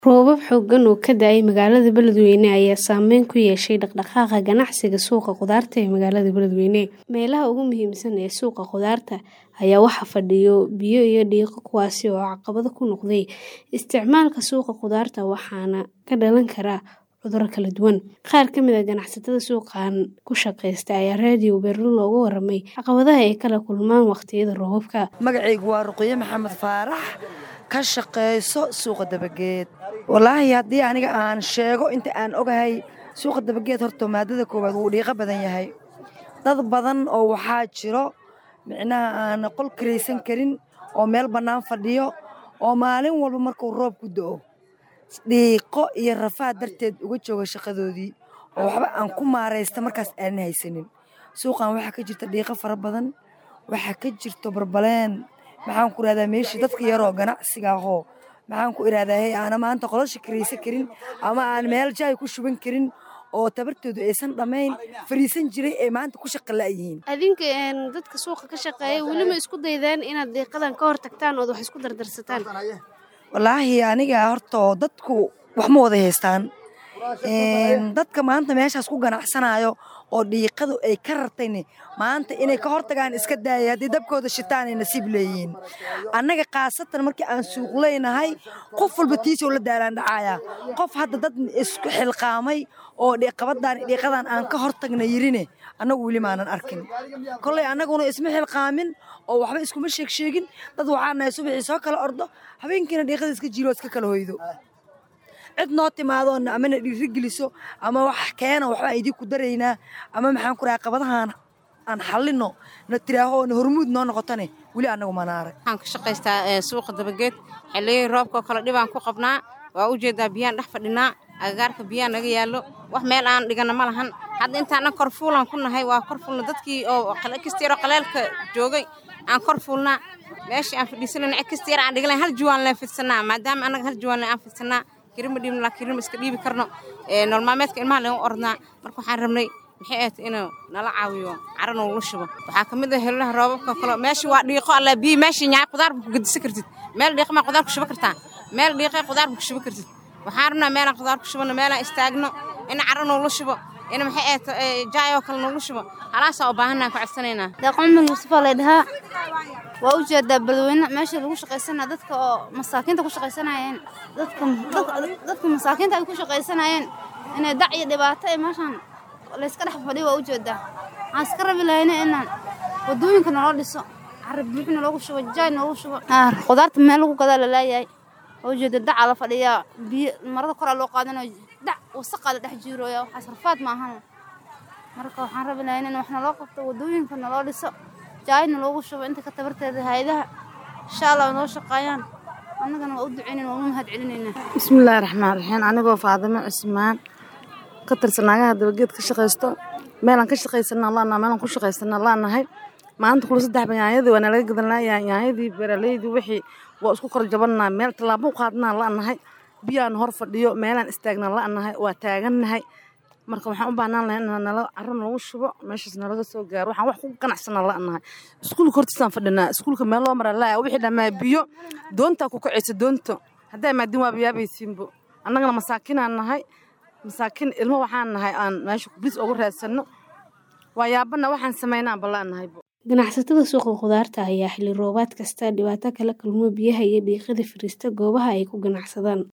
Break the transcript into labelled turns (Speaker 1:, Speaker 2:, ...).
Speaker 1: Roobab xooggan oo ka da'ay magaalada Beledweyne ayaa saameyn ku yeeshay dhaqdhaqaaqa ganacsiga suuqa khudaarta ee magaalada Beledweyne. Meelaha ugu muhiimsan ee suuqa khudaarta ayaa waxaa fadhiya biyo iyo dhiiqo kuwaas oo caqabad ku noqday isticmaalka suuqa khudaarta waxaana ka dhalan kara cudurro kala duwan. Qaar ka mid ah ganacsatada suuqan ku shaqeysta ayaa raadiyo Beerlo uga warramay caqabadaha ay kala kulmaan waqtiyada roobabka.
Speaker 2: Magacaygu waa Ruqayye Maxamed Faarax ka shaqeyso suuqa dabageed. Wallaahi haddii aniga aan sheego inta aan ogahay suuqa dabageed horta maadada koowaad wuu dhiiqa badan yahay. Dad badan oo waxaa jiro micnaha aan qol kiraysan karin oo meel bannaan fadhiyo oo maalin walba markuu roobku da'o dhiiqo iyo rafaad darteed uga jooga shaqadoodii oo waxba aan ku maaraysta markaas aanan haysanin. Suuqan waxaa ka jirta dhiiqo fara badan waxaa ka jirto barbaleen maxaan ku irahdaa meeshii dadka yaroo ganacsiga ahoo maxaan ku irahdaa hey aana maanta qolasha kiraysan karin ama aan meel jaay ku shuban karin oo tabartoodu aysan dhammayn fariisan jiray ee maanta ku shaqa la'yihiin.
Speaker 1: Adinka dadka suuqa ka shaqeeya weli ma isku daydaan inaad dhiiqadan ka hortagtaan ood wax isku dardarsataan?
Speaker 2: Wallaahi aniga horta dadku wax ma wada haystaan. Dadka maanta meeshaas ku ganacsanayo oo dhiiqadu ay ka rartayne maanta inay ka hortagaan iska daaya haddii dabkooda shitaan ay nasiib leeyihiin. Annaga khaasatan markii aan suuq leynahay qof walba tiisoo la daalaan dhacaya. Qof hadda dad isku xilqaamay oo dhiiqabadan dhiiqadan aan ka hortagna yirine annagu weli maanan arkin. Kolley annaguna isma xilqaamin oo waxba iskuma sheeg sheegin dad waxaan nahay subaxii soo kala ordo habeenkiina dhiiqada iska jiro iska kala hoydo. cid noo timaado ama na dhiirigeliso ama wax keena waxbaan idinku daraynaa ama maxaan ku rahaa qabadahan aan xallino na tiraaho na hormuud noo noqotane weli annagu manaare
Speaker 3: waxaan ka shaqaystaa suuqa dabageed xilliyadii roobkoo kale dhibaan ku qabnaa waa u jeedaa biyaan dhex fadhinaa agagaarka biyaa naga yaallo wax meel aan dhigana ma lahan hadda intaana kor fuulan ku nahay waa kor fuulna dadkii oo kasta yaroo qaleelka joogay aan kor fuulnaa meeshii aan fadhiisanayna cid kasta yar aan dhiglayn hal juwaan leen fidsanaa maadaama annaga hal juwaan aan fidsanaa kirima dhiibno laakiin kirima iska dhiibi karno nolol maalmeedka ilmaha leen u ordnaa marka waxaan rabnay maxay ahayd inuu nala caawiyo caro noogula shubo waxaa ka mid ah helolaha roobabka kale meesha waa dhiiqo alla biyi meeshii nyaay qudaar ku gedisan kartid meel dhiiqa maa qudaar ku shubo kartaa meel dhiiqa qudaar ku shubo kartid waxaan rabnaa meelaan qudaar ku shubano meelaan istaagno in caro noogula shubo in maxay ahayd jaay oo kale noogula shubo halaasaa u baahannaha ku codsanaynaa
Speaker 4: deeqoomil mustafa lay dhahaa waa u jeedaa beledweyne meesha lagu shaqaysanaya dadka oo masaakiinta ku shaqaysanayeen dadka dadka masaakiinta ay ku shaqaysanayeen inay dac iyo dhibaato ee meeshan layska dhex fadhiyo waa u jeedaa waxaan iska rabi lahayna inaan wadooyinka naloo dhiso carab buux naloogu shubo jaay naloogu shubo khudaarta meel lagu gadaa lalaayahay waa u jeeda dacaa la fadhiyaa biyo marada koraa loo qaadanayo dac wasaqaa la dhex jiirooya waxaas rafaad maahan marka waxaan rabi lahayn in wax naloo qabto wadooyinka naloo dhiso jaayna loogu shubo inta ka tabarteeda hayadaha insha allah noo shaqeeyaan annagana waa u duceynayn waa u mahad celinaynaa
Speaker 5: bismillaahi raxmaan raxiim anigoo faadimo cismaan ka tirsan naagaha dabageed ka shaqaysto meelaan ka shaqaysanaa laanahay meelaan ku shaqaysanaa laanahay maanta kula saddex yaanyadii waa nalaga gadan laayahay yaanyadii beeraleydii wixii waa isku kor jabannaa meel tallaabo u qaadnaa laanahay biyaan hor fadhiyo meelaan istaagnaa laanahay waa taagannahay marka waxaan u baahnaan lahay in nala carro nalagu shubo meeshaas nalaga soo gaaro waxaan wax ku ganacsanaa la'nahay iskuulka hortiisaan fadhinaa iskuulka meel loo maraa laaya wixii dhammaa biyo doontaa ku kacaysa doonto haddaa maadin waaba yaabaysiinbo annagana masaakinaan nahay masaakin ilmo waxaan nahay aan meesha bilis ugu raadsanno waa yaabana waxaan samaynaa balla'nahaybo
Speaker 1: ganacsatada suuqa khudaarta ayaa xilli roobaad kasta dhibaato kala kulmo biyaha iyo dhiiqada fariista goobaha ay ku ganacsadaan